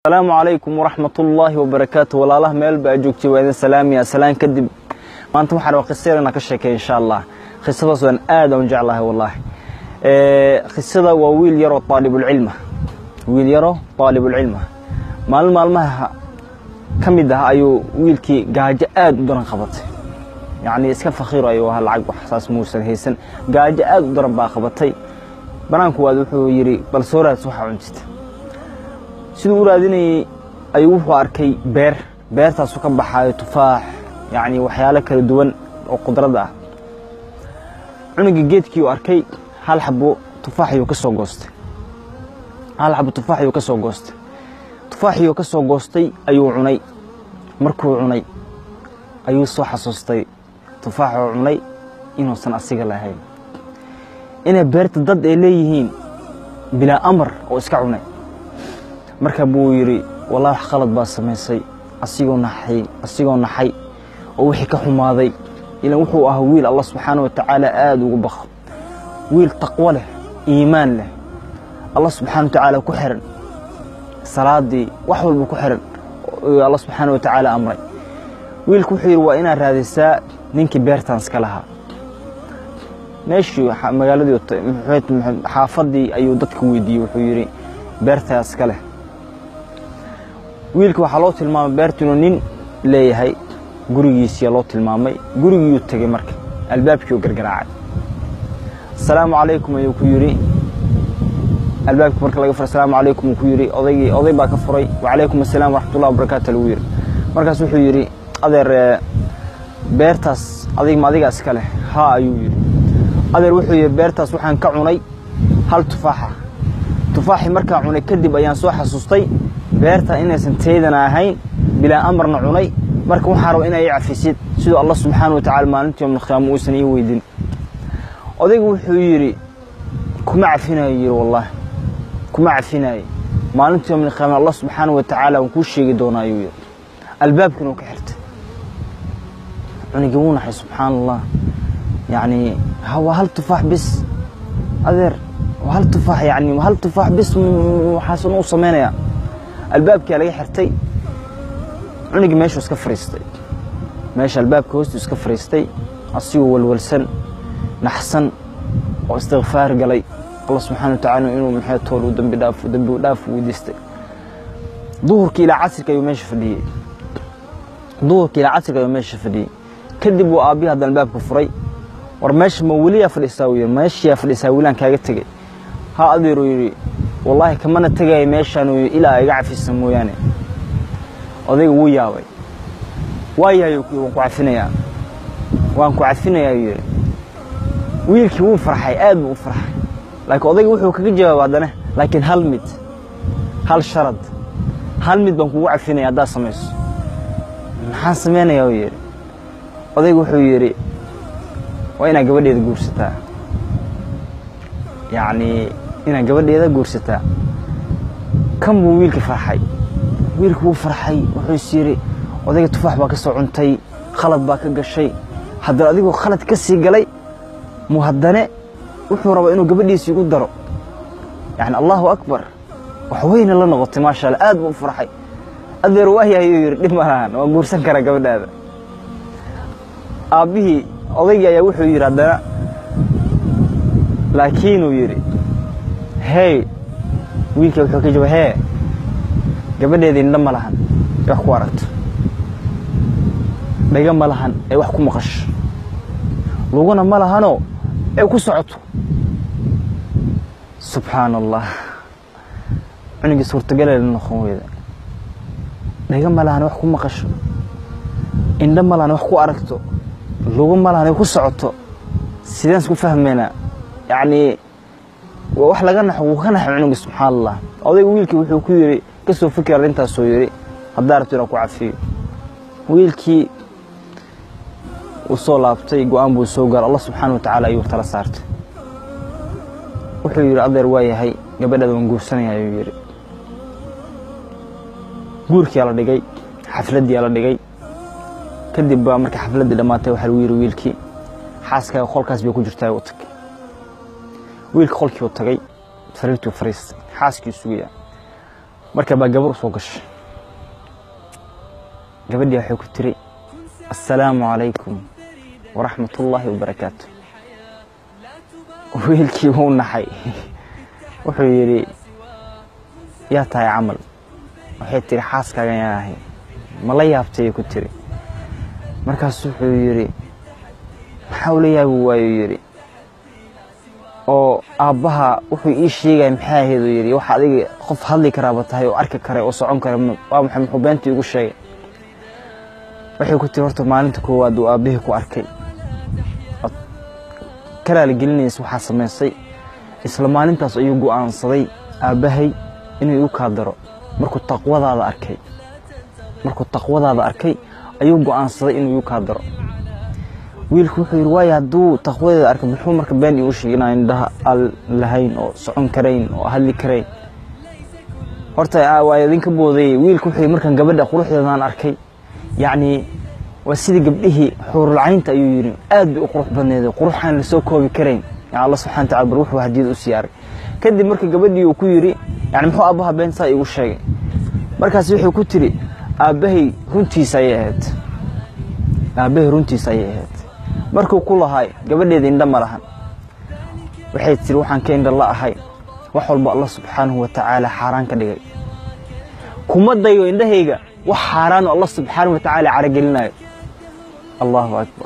asalaamu calaykum waraxmat ullaahi wabarakaatu walaalaha meel baa joogtay waa idin salaamaya salaan kadib maanta waxaan waa qisayar inaan ka sheekay insha allah qisadaas waan aad aan jeclahay wallaahi qisada waa wiil yaroo aalibulcilma wiil yaroo aalibulcilma maalin maalmaha ka mid ah ayuu wiilkii gaajo aad u daran qabatay yacni iska fakiir ayuu ahaa lacag wax saas muusan haysan gaajo aad u daran baa qabatay banaanku waad wuxuu yidhi bal soo raadis waxaa cuntita siduu u raadinayey ayuu wuxuu arkay beer beertaasu ka baxaayo tufaax yacni waxyaalo kala duwan oo qudrad ah cunuga geedkii uu arkay hal xabo tufaaxiyuu ka soo goostay hal xabo tufaaxiyuu ka soo goostay tufaaxiyuu ka soo goostay ayuu cunay markuu cunay ayuu soo xasuustay tufaaxuu cunay inuusan asiga lahayn inay beerta dad ay leeyihiin bilaa amar oo iska cunay marka buu yidhi wallahi wax qalad baa samaysay asigoo naxay asigoo naxay oo wixii ka xumaaday ilan wuxuu ahaa wiil allah subxaana wa tacaala aada ugu baqo wiil taqwo leh iimaan leh allah subxana wa tacaala ku xiran salaadii wax walba ku xiran allah subxaana wa tacaala amray wiilku wuxuu yidhi waa inaad raadisaa ninkii beertan iska lahaa meeshii magaaladii xaafadii ayuu dadka weydiiyey wuxuu yidhi beertaa iska leh wiilka waxaa loo tilmaamay beertu inuu nin leeyahay gurigiisiya loo tilmaamay gurigiiyuu tegey marka albaabkiiuu gargaraacay asalaamu calaykum ayuu ku yidhi albaabkii marka laga furay asalaamu calaykum uu ku yidhi odaygii oday baa ka furay wacalaykum asalaam waraxmatullah wabarakaatu lagu yidhi markaas wuxuu yidhi adeer beertaas adig ma adiga iska leh haa ayuu yidhi adeer wuxuu yidhi beertaas waxaan ka cunay hal tufaaxa tufaaxii markaan cunay kadib ayaan soo xasuustay beerta inaysan teydana ahayn bilaa amarna cunay marka waxaa raba inaa ii cafisid siduu allah subxaana wa tacala maalintii yomlqiyaama uusan ii weydin odaygu wuxuu yidhi kuma cafinayo yidhi wallaahi kuma cafinayo maalintii yomlqiyaama allah subxaana wa tacaala waan kuu sheegi doonaa ayuu yidhi albaabkiina uu ka xirtay cunigii wuu naxay subxaana allah yacni waa hal tufaax bis adeer waa hal tufaax yani hal tufaax bis waxaasan u samaynayaa albaabkia laga xirtay cunigii meeshuu iska fariistay meesha albaabka hoostuu iska fariistay asigoo walwalsan naxsan oo istikfaar galay allah subxana wa tacala inuu maxay tool u dambi dhaaf dambi dhaaf weydiistay duhurkii ilaa casirka ayuu meesha fadhiyey duhurkii ilaa casirka ayuu meesha fadhiyey kadib uu aabbihi haddan albaabka furay war meesha ma weliyaa fadhiistaa uu yidhi meeshiyaa fadhiisaa wilaan kaaga tegey ha adeeruu yidhi wallaahi kamana tegaya meeshaan uu yidhi ilaa iga cafisa mooyaane odayga wuu yaabay waayahay waan ku cafinayaa waan ku cafinayaa ayuu yidhi wiilkii wuu farxay aad buu u farxay laakiin odayga wuxuu kaga jawaaba haddana laakiin hal mid hal sharad hal mid baan kugu cafinaya haddaad samayso maxaan samaynayaa uu yidhi odayga wuxuu yidhi waa inaad gabadheeda guursataa yacnii inaad gabadheeda guursataa kan buu wiilka farxay wiilku wuu farxay wuxuu is yidhi odayga tufaax baa ka soo cuntay khalad baa ka gashay haddana adigoo khalad ka sii galay mu haddane wuxuu rabaa inuu gabadhiisa igu daro yacni allahu akbar wax weyna la noqotay maasha allah aad buu u farxay adeer waayahay ayuu yidhi dhib malahan waan guursan karaa gabadhaada aabbihii odaygii ayaa wuxuu yidhi haddana laakiinuu yidhi hey wiilka wuxuu ka jawab hee gabadheeda indha ma lahan ee wax ku aragto dhaga ma lahan ee wax ku maqasho luguna ma lahanoo ee ku socoto subxaana allah cunugii suurtagalee la noqon weyda dhaga ma lahan wax ku maqasho indha ma lahan wax ku aragto lugu ma lahan ay ku socoto sideen isku fahmaynaa yacnii waa wax laga naxo wuu ka naxay cunugii subxaana allah odayga wiilkii wuxuu ku yidhi ka soo fikir arrintaasoo yidhi haddaa rabto inaan ku cafiyo wiilkii uu soo laabtay go-aan buu soo gaaro allah subxaana wa tacaala ayuu tala saartay wuxuu yidhi adeer waa yahay gabadhaada waan guursanaya ayuu yidhi guurkiyaa la dhigay xafladdiyaa la dhigay kadib baa markii xafladdii dhammaatay waxaa lagu yidhi wiilkii xaaskaaga qolkaas bay ku jirtaa u tag wiilka qolkii u tagay sariirtuu fariistay xaaskii sugaya marka baa gabar u soo gashay gabadhii waxay ku tiri assalaamu calaykum waraxmat ullaahi wabarakaatu wiilkii wuu naxay wuxuu yidhi yaa tahay camal waxay tiri xaaskaagan yaa ahay ma la yaabtayay ku tiri markaasu wuxuu yidhi maxaa ula yaabi waayuu yidhi oo aabbaha wuxuu ii sheegaya maxaa ahayd uu yidhi wax adiga qof hadli karaaba tahay oo arki kara oo socon kara waa maxay muxuu beentii igu sheegay waxay ku tiri horta maalinta koowaad uu aabbihii ku arkay ood ka raaligelinaysa waxaa samaysay isla maalintaas ayuu go'aansaday aabbahay inuu igu kaa daro markuu taqwadaada arkay markuu taqwadaada arkay ayuu go'aansaday inuu igu kaa daro wiilku wuxuu yidhi waayo hadduu taqwadeeda arkay muxuu marka been iigu sheegay inaan indhaha al lahayn oo socon karayn oo hadli karayn horta waa idinka boodayey wiilku wuxuu yidhi markaan gabadha quruxdeedaan arkay yacni waa sidii gabdhihii xuurulcaynta ayuu yidhi aad bay u qurux badneeday qurux aan la soo koobi karayn yani allah subxana watacala bar wuxuu hadiyad u siyaaray kadib marka gabadhii uu ku yidhi yani muxuu aabbaha been saa iigu sheegay markaas wuxuu ku tiri aabbahay runtiisa ayay ahayd aabbahay runtiisa ayay ahayd markuu ku lahaay gabadheeda indha ma lahan waxay tiri waxaan ka indha la ahay wax walba allah subxaanahu wa tacaala xaaraan ka dhigay kuma dayo indhahayga wax xaaraan oo allah subxaanahu wa tacaala caragelinayo allahu akbar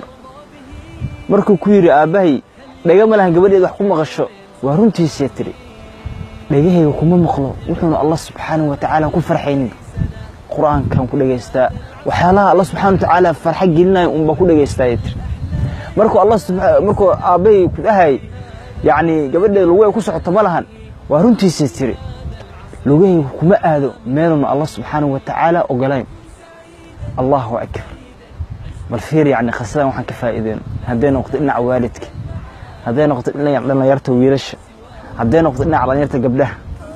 markuu ku yidhi aabbahay dhega ma lahan gabadheeda wax ku maqasho waa runtiisii tiri dhegahayga kuma maqlo wuxuuna allah subxaanahu wa tacaala ku farxaynin qur-aankan ku dhegaystaa waxyaalaha allah subxana wa tacaala farxa gelinayo unbaa ku dhegaystaayay tiri markuu allah markuu aabbahay ku dhahay yacni gabadheeda lugu ku socoto ma lahan waa runtiisii tiri lugahaygu kuma aado meeluna allah subxaanahu wa tacaala ogolayn allahu akbar bal fiir yacni khasadan waxaan ka faa'iideyno hadday noqoto dhinaca waalidka hadday noqoto dhinaca dhallinyarta wiilasha hadday noqoto dhinaca dhallinyarta gabdhaha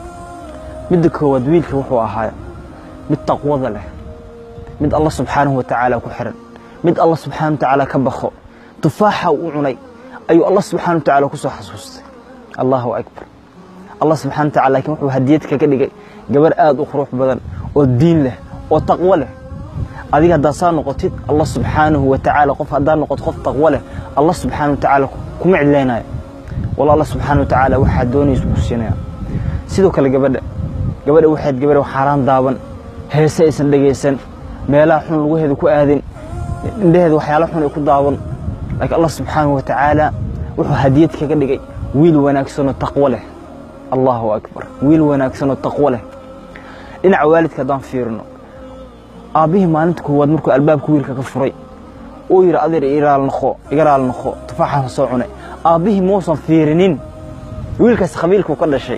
midda koowaad wiilka wuxuu ahaa mid taqwada leh mid allah subxaanahu wa tacaala ku xiran mid allah subxaanahu wa tacaala ka baqo tufaaxa uu cunay ayuu allah subxana wa tacala ku soo xasuustay allahu akbar allah subxana wa tacala lakin wuxuu hadiyad kaga dhigay gabar aad u qurux badan oo diin leh oo taqwo leh adiga haddaad saa noqotid allah subxaanahu wa tacaala qof haddaad noqoto qof taqwo leh allah subxaana wa tacaala kuma cidlaynayo walla allah subxaana wa tacaala waxaa doonaysa ku siinaya sidoo kale gabadha gabadha waxayd gabadha xaaraan daaban heese aysan dhegaysan meelaha xun lugaheeda ku aadin indhaheeda waxyaala xun ay ku daawan laakiin allah subxaanahu wa tacaala wuxuu hadiyad kaga dhigay wiil wanaagsanoo taqwo leh allahu akbar wiil wanaagsanoo taqwo leh dhinaca waalidka haddaan fiirino aabbihii maalinta koowaad markuu albaabka wiilka ka furay uu yidhi adeer iraal noqo iga raal noqo tufaaxaan soo cunay aabbihii muusan fiirinin wiilkaas qabiilkuu ka dhashay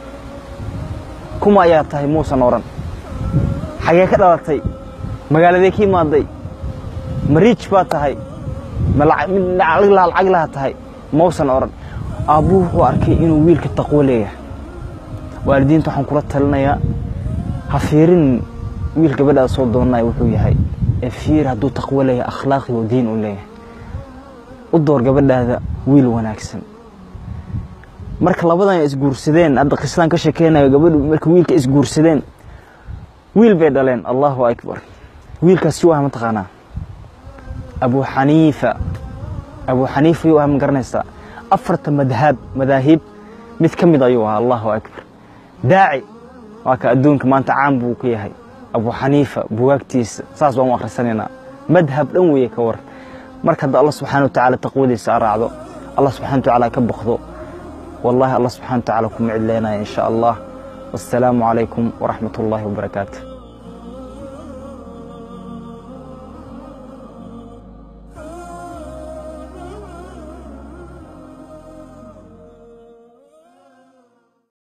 kuma ayaa tahay muusan odhan xagee ka dhalatay magaaladee ka imaaday ma riij baa tahay ma mid lacag laha tahay mausan odhan aabbuhu wuxuu arkay inuu wiilka taqwo leeyahay waalidiinta waxaan kula talinayaa ha fiirin wiil gabadhaada soo doonaya wuxuu yahay ee fiir hadduu taqwo leeyahay akhlaaqi oo diin u leeyahay u door gabadhaada wiil wanaagsan marka labadan ay isguursadeen hadda qisadan ka sheekeynayo gabadhu marka wiilka isguursadeen wiil bay dhaleen allahu akbar wiilkaas si waa mataqaanaa abu xaniifa abu xaniifa yuu ah ma garanaysaa afarta madhab madaahib mid ka mid ayuu ahaa allahu akbar daaci waa ka adduunka maanta caan buu ku yahay abu xaniifa bugaagtiisa saas baan u akhrisanaynaa madhab dhan weeye ka war marka hadda allah subxana wa tacaala taqwadiisa a raacdo allah subxana wa tacaala ka baqdo wallahi allah subxana wa tacaala kuma cidleynaya in sha allah wassalaamu calaykum waraxmat ullaahi wabarakaatu